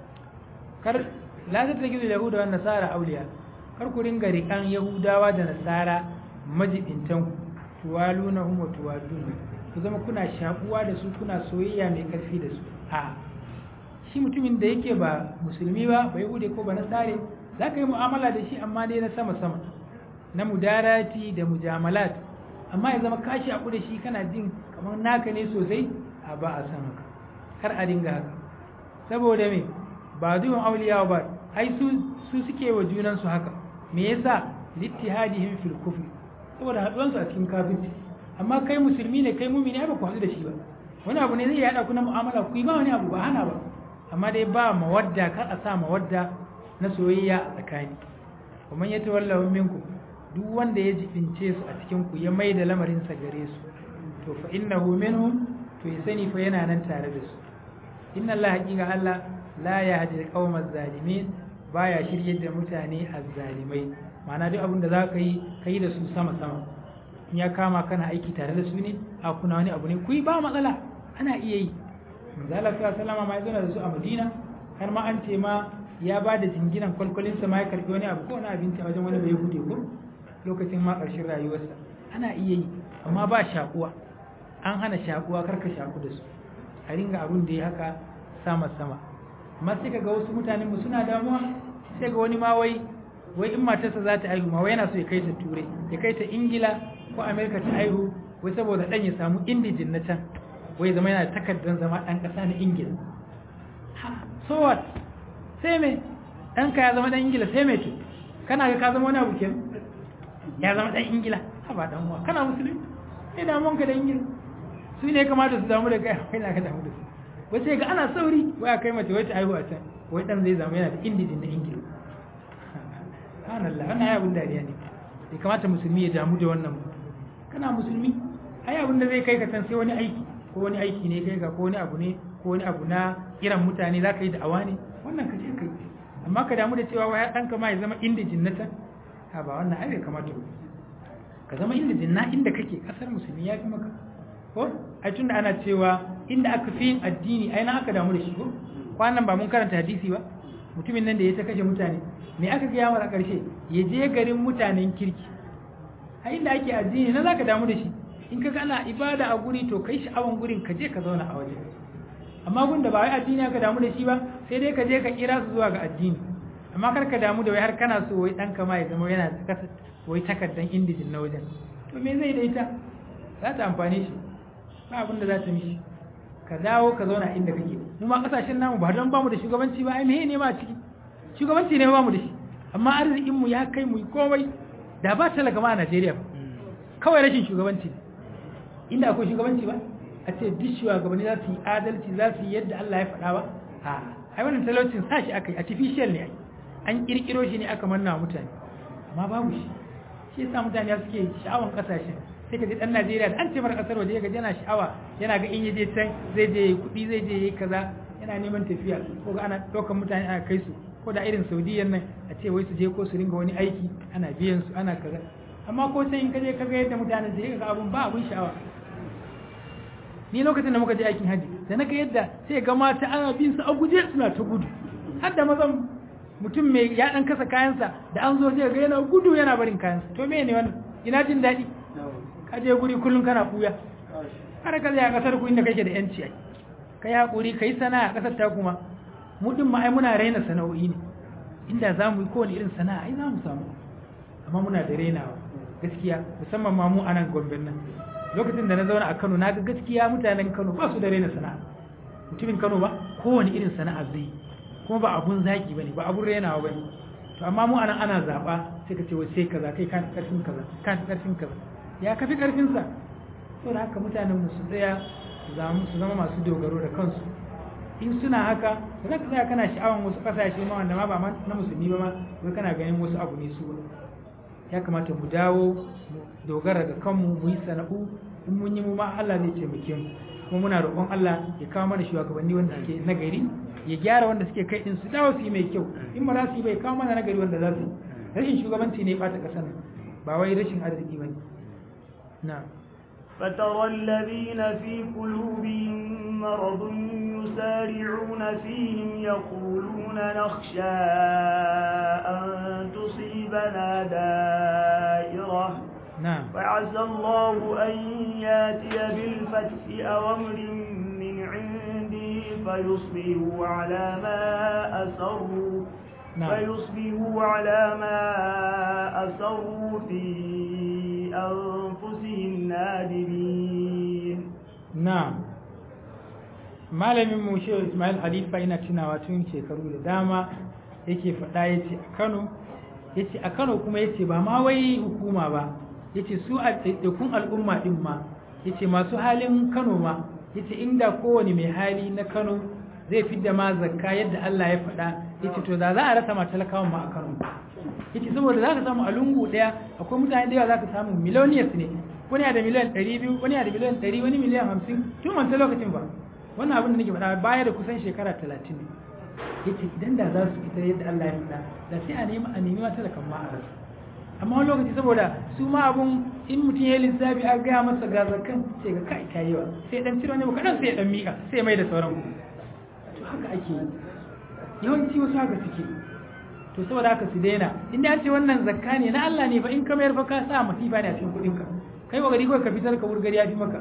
Speaker 2: kar la tattakizu yahuda wan nasara awliya kar ku ringa rikan yahudawa da nasara majibintan ku tuwalunahum wa tuwadun ku zama kuna shakuwa da su kuna soyayya mai karfi da su a shi mutumin da yake ba musulmi ba ba yahude ko ba nasare za ka yi mu'amala da shi amma dai na sama sama na mudarati da mujamalat amma ya zama kashi a da shi kana jin kamar naka ne sosai a ba a san haka kar a dinga haka saboda me ba zuwan auliya ba ai su su suke wa junan su haka me yasa littihadihim fil kufr saboda haduwan su a cikin kafirci amma kai musulmi ne kai mumini ba ku haɗu da shi ba wani abu ne zai yada ku na mu'amala ku yi ba wani abu ba hana ba amma dai ba mawadda kar a sa mawadda na soyayya a tsakani kuma ya tawalla minkum duk wanda ya jibince su a cikin ku ya mai da lamarin sa gare su to fa innahu minhum to ya sani fa yana nan tare da su inna Allah haqiqa Allah la yahdi al-qawma az-zalimin baya shiryar da mutane az-zalimai ma'ana duk abin da za ka yi kai da su sama sama in ya kama kana aiki tare da su ne a kuna wani abu ne ku yi ba matsala ana iya yi manzala sallama ma ya zo da su a Madina har ma an ce ma ya ba da jinginan kwalkwalinsa ma ya karbi wani abu ko wani abinci a wajen wani bai hude ko lokacin ma ƙarshen rayuwarsa ana iya yi amma ba shakuwa an hana shakuwa karka shaku da su a ringa abun da ya haka sama sama amma sai ga wasu mutanen mu suna damuwa sai ga wani ma wai wai in matarsa za ta aihu ma wai yana so ya kai ta turai ya kai ta ingila ko amerika ta aihu wai saboda dan ya samu indijin na can wai zama yana takardar zama dan kasa na ingila so what sai me ɗanka ya zama ɗan ingila sai me to kana ga ka zama wani abu kenan ya zama ɗan ingila ha ba ɗan uwa kana musulmi sai damuwan ka da ingila su ne kamata su damu da kai kai na ka damu da su wai sai ga ana sauri wai a kai mace wai ta haihu a can wai ɗan zai zama yana da indijin na ingila subhanallah wannan ai abin dariya ne bai kamata musulmi ya damu da wannan kana musulmi ai abin da zai kai ka can sai wani aiki ko wani aiki ne kai ka ko wani abu ne ko wani abu na kiran mutane za ka yi da'awa ne wannan ka je ka yi amma ka damu da cewa wai ɗanka ma ya zama indijin na can ha ba wannan ai bai kamata ba ka zama indijin na inda kake kasar musulmi ya fi maka ko ai tunda ana cewa inda aka fi yin addini ai na aka damu da shi ko kwanan ba mun karanta hadisi ba mutumin nan da ya ta kashe mutane me aka gaya mara karshe ya je garin mutanen kirki a inda ake addini na zaka damu da shi in ka ana ibada a guri to kai sha'awan gurin ka je ka zauna a waje amma gun da ba wai addini aka damu da shi ba sai dai ka je ka kira su zuwa ga addini amma kar ka damu da wai har kana so wai ɗanka ma ya zama yana kasa wai takardan indijin na wajen to me zai da ita za ta amfane shi ba abin da za ta mishi ka dawo ka zauna inda kake mu ma kasashen namu ba don bamu da shugabanci ba ai meye ne ma a ciki shugabanci ne bamu da shi amma arzikin mu ya kai mu komai da ba talaka ma a Najeriya ba kawai rashin shugabanci inda akwai shugabanci ba a ce duk shugabanni za su yi adalci za su yi yadda Allah ya faɗa ba a ai wannan talaucin sa shi aka yi artificial ne an kirkiro shi ne aka manna mutane amma babu shi shi yasa mutane suke sha'awan kasashen sai ka ji dan Najeriya da an ce mara kasar waje ga yana sha'awa yana ga in yaje can zai je kuɗi zai je yi kaza yana neman tafiya ko ga ana ɗaukar mutane ana kai su ko da irin Saudiyan nan a ce wai su je ko su ringa wani aiki ana biyan su ana kaza amma ko sai in ka je ka ga yadda mutane sai ka ga abun ba abun sha'awa ni lokacin da muka je aikin haji da na ga yadda sai ga mata ana bin su a guje suna ta gudu har da mazan mutum mai ya dan kasa kayansa da an zo sai ga yana gudu yana barin kayansa to me ne wannan ina jin daɗi ka je guri kullum kana kuya har ka zai a kasar ku inda kake da yanci ai kai hakuri kai sana'a a kasar ta kuma mu din ma ai muna raina sana'o'i ne inda za mu yi kowane irin sana'a ai za mu samu amma muna da rainawa gaskiya musamman ma mu a nan gombe nan lokacin da na zauna a Kano na ga gaskiya mutanen Kano ba su da raina sana'a mutumin Kano ba kowane irin sana'a zai kuma ba abun zaki bane ba abun rainawa bane to amma mu anan ana zaba sai ka ce wai sai kaza kai kan karfin kaza kan karfin kaza ya kafi karfin sa to da haka mutanen mu su tsaya su zama masu dogaro da kansu in suna haka ba za ka tsaya kana sha'awan wasu kasashe ma wanda ma ba na musulmi ba ma wai kana ganin wasu abu ne su ya kamata mu dawo mu dogara ga kanmu mu yi sana'u in mun yi mu ma Allah zai taimake mu kuma muna roƙon Allah ya kawo mana shugabanni wanda suke nagari ya gyara wanda suke kai din su dawo su yi mai kyau in ba za su yi bai kawo mana nagari wanda za su yi rashin shugabanci ne ɓata ƙasar nan ba wai rashin arziki ba ne na
Speaker 1: فترى الذين في قلوبهم مرض يسارعون فيهم يقولون نخشى أن تصيبنا دائرة
Speaker 2: نعم
Speaker 1: فعسى الله أن ياتي بالفتح أو أمر من عنده فيصبحوا على ما أسروا
Speaker 2: نعم.
Speaker 1: فيصبحوا على ما أسروا في أنفسهم نادمين
Speaker 2: na'am malamin mu shehu ismail halifa yana tunawa tun shekaru da dama yake faɗa ya ce a kano ya ce a kano kuma ya ce ba ma wai hukuma ba ya ce su a ɗaiɗaikun al'umma ɗin ma ya ce masu halin kano ma ya ce inda kowane mai hali na kano zai fi da ma zakka yadda allah ya faɗa ya ce to da za a rasa ma talakawan ma a kano ya ce saboda za ka samu a lungu ɗaya akwai mutane da yawa za ka samu miloniyas ne wani da miliyan 200 wani da miliyan 100 wani miliyan 50 tun wancan lokacin ba wannan abin da nake faɗa baya da kusan shekara 30 ne yace idan da za su fita yadda Allah ya faɗa da sai a nemi a nemi mata da kan ma a rasa amma wani lokaci saboda su ma abun in mutum ya lissafi a gaya masa ga zakan sai ga kai kai yawa sai dan ciro ne kadan sai ya dan mika sai mai da sauran to haka ake yi yawanci wasu haka suke to saboda haka su daina inda an ce wannan zakka ne na Allah ne fa in ka mayar fa ka sa masifa ne a cikin kuɗin ka kai wa gari kawai ka fitar ka wurgari ya fi maka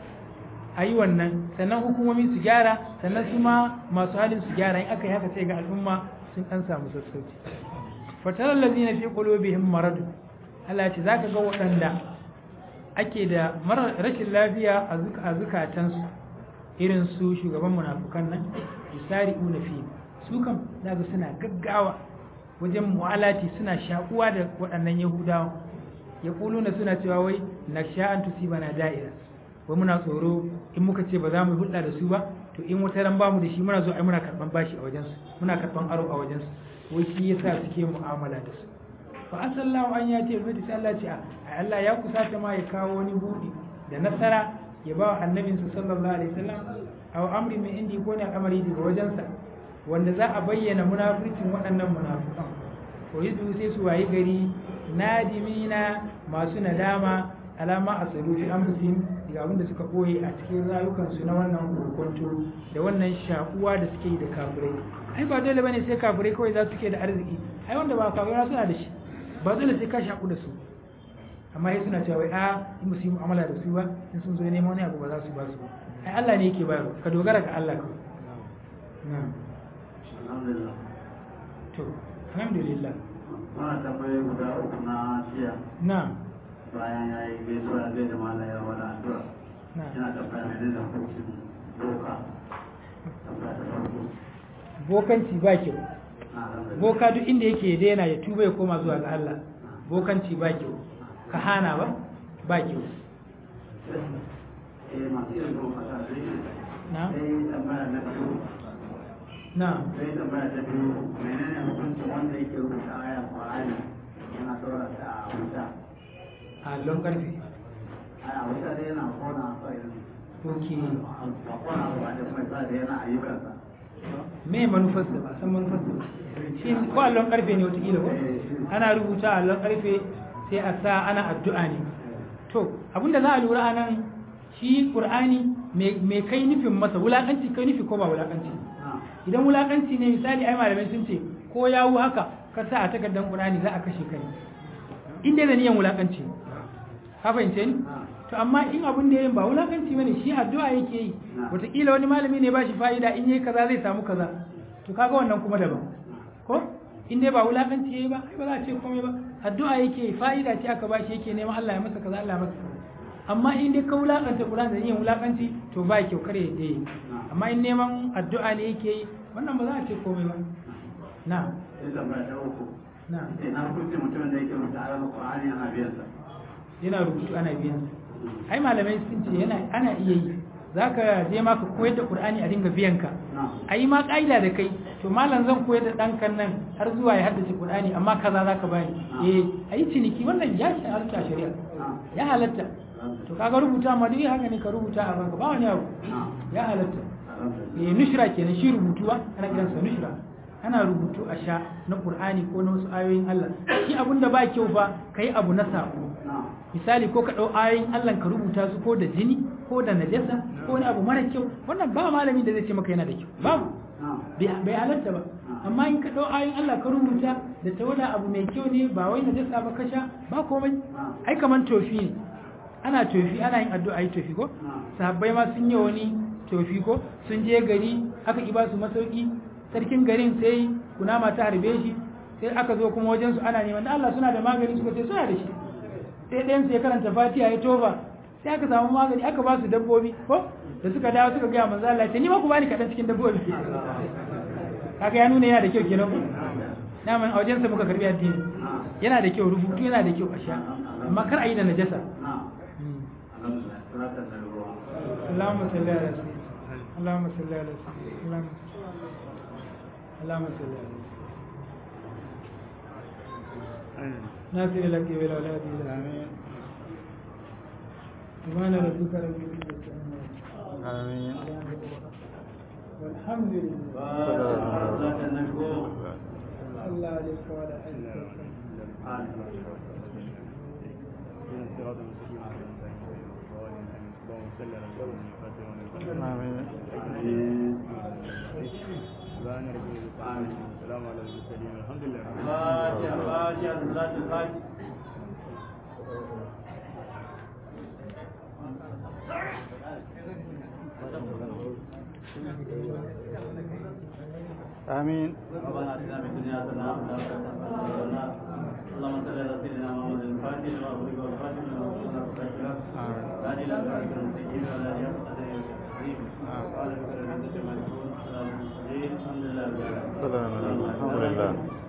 Speaker 2: a yi wannan sannan hukumomi su gyara sannan su ma masu halin su gyara in aka yi haka sai ga al'umma sun ɗan samu sassauci fatarar lazina fi qulubihim marad Allah ce zaka ga waɗanda ake da rashin lafiya a zukatansu irin su shugaban munafukan nan yusari'una fi su kam zaka suna gaggawa wajen mu'alati suna shakuwa da waɗannan yahudawa ya kuluna suna cewa wai na sha'an tusibana da'ira wai muna tsoro in muka ce ba za mu hulɗa da su ba to in wata ran bamu da shi muna zo ai muna karban bashi a wajensu muna karban aro a wajensu wai shi yasa suke mu'amala da su fa asallahu an ya ce bai sai Allah ce a Allah ya kusata ma ya kawo wani buɗi da nasara ya ba wa annabinsa sallallahu alaihi wasallam aw amri min indi ko ne al'amari daga wajensa wanda za a bayyana munafurcin waɗannan munafukan ko yidu sai su wayi gari nadimina masu nadama alama a tsaro fi anfusihim daga abin da suka koye a cikin rayukansu na wannan kokonto da wannan shakuwa da suke yi da kafirai ai ba dole bane sai kafirai kawai za su ke da arziki ai wanda ba kafirai suna da shi ba dole sai ka shaku da su amma sai suna cewa a in ba su yi mu'amala da su ba in sun zo neman wani abu ba za su ba su ba ai Allah ne yake bayarwa ka dogara ga Allah kawai na'am
Speaker 3: alhamdulillah
Speaker 2: to alhamdulillah
Speaker 3: muna tambayi guda uku na jiya
Speaker 2: na'am
Speaker 3: bayan ya yi gaisuwa zai da mala ya wani addu'a
Speaker 2: na'am
Speaker 3: yana tambaya mai da hukuncin doka tambaya ta farko
Speaker 2: bokanci ba kyau
Speaker 3: na alhamdulillah
Speaker 2: boka duk inda yake ya daina ya tuba ya koma zuwa ga Allah bokanci ba kyau ka hana ba ba kyau
Speaker 3: eh masu yin doka ta sai
Speaker 2: na
Speaker 3: sai tambaya na biyu
Speaker 2: na
Speaker 3: sai tambaya ta biyu menene hukuncin wanda yake rubuta ayan Qur'ani yana dora ta a wuta
Speaker 2: allon karfe
Speaker 3: a wuta dai yana kona sai
Speaker 2: ok
Speaker 3: ba kona ba da kuma sa da yana ayyukansa
Speaker 2: me manufarsa ba san manufarsa ba shi ko allon karfe ne wataƙila ko ana rubuta a allon karfe sai a sa ana addu'a ne to abinda za a lura a nan shi ƙur'ani me kai nufin masa wulaƙanci kai nufi ko ba wulaƙanci
Speaker 3: na
Speaker 2: idan wulaƙanci ne misali ai malamai sun ce ko yawu haka ka sa a takardar ƙur'ani za a kashe kai in dai da niyan wulaƙanci ne ka fahimce ni to amma in abin da yayin ba wulakanci bane shi addu'a yake yi wataƙila wani malami ne ba shi fa'ida in yayi kaza zai samu kaza to kaga wannan kuma daban ko in dai ba wulakanci yayi ba ai ba za a ce komai ba addu'a yake yi fa'ida ce aka bashi yake neman Allah ya masa kaza Allah ya masa kaza amma in dai ka wulakanta Qur'ani da yin wulakanci to ba kyau kare da yi amma in neman addu'a ne yake yi wannan ba za a ce komai ba na
Speaker 3: sai tambaya ta uku
Speaker 2: na
Speaker 3: sai na hukuncin mutumin da yake rubuta ayan Qur'ani yana biyan sa
Speaker 2: yana rubutu ana biyan sa ai malamai sun ce yana ana iya yi zaka je ma ka koyar da qur'ani a dinga biyan ka ayi ma kaida da kai to malam zan koyar da dan kan nan har zuwa ya haddace qur'ani amma kaza zaka bani eh ayi ciniki wannan ya shi harka shari'a ya halatta to kaga rubuta ma dai haka ne ka rubuta a banka ba wani abu ya halatta eh nushra kenan shi rubutuwa ana kiransa nushra ana rubutu a sha na qur'ani ko na wasu ayoyin Allah shi abun da ba kyau ba kai abu na sako misali ko ka dau ayoyin Allah ka rubuta su ko da jini ko da najasa ko wani abu mara kyau wannan ba malami da zai ce maka yana da kyau babu bai halatta ba amma in ka dau ayoyin Allah ka rubuta da tawada abu mai kyau ne ba wai najasa ba ka sha ba komai ai kaman tofi ne ana tofi ana yin addu'a yi tofi ko sahabbai ma sun yi wani tofi ko sun je gari aka ki ba su masauki sarkin garin sai kunama ta harbe shi sai aka zo kuma wajensu ana neman Allah suna da magani suka ce suna da shi sai ɗayan sai karanta fatiha ya toba sai aka samu magani aka ba su dabbobi ko da suka dawo suka gaya manzo Allah ce ni ma ku bani kaɗan cikin dabbobi kaga ya nuna yana da kyau kenan na man a wajensa muka karbi addini yana da kyau rubutu yana da kyau a sha amma kar a yi da najasa اللهم صل على سيدنا اللهم صل على سيدنا اللهم اللهم صل على ناصر لك بالأولاد آمين سبحان ربك رب العزة
Speaker 4: آمين
Speaker 2: والحمد لله الله عليك وعلى آله
Speaker 4: آمين
Speaker 5: السلام على المرسلين الحمد لله
Speaker 4: آمين
Speaker 3: ربنا اتنا في الدنيا حسنه وفي الاخره حسنه اللهم صل على سيدنا محمد الفاتح لما أغلق والفاتح لما أغلق والفاتح هذه الأسرار المستقيم ولا يقصد الكريم قال بكر الحمد لله الحمد لله
Speaker 4: سلام الحمد لله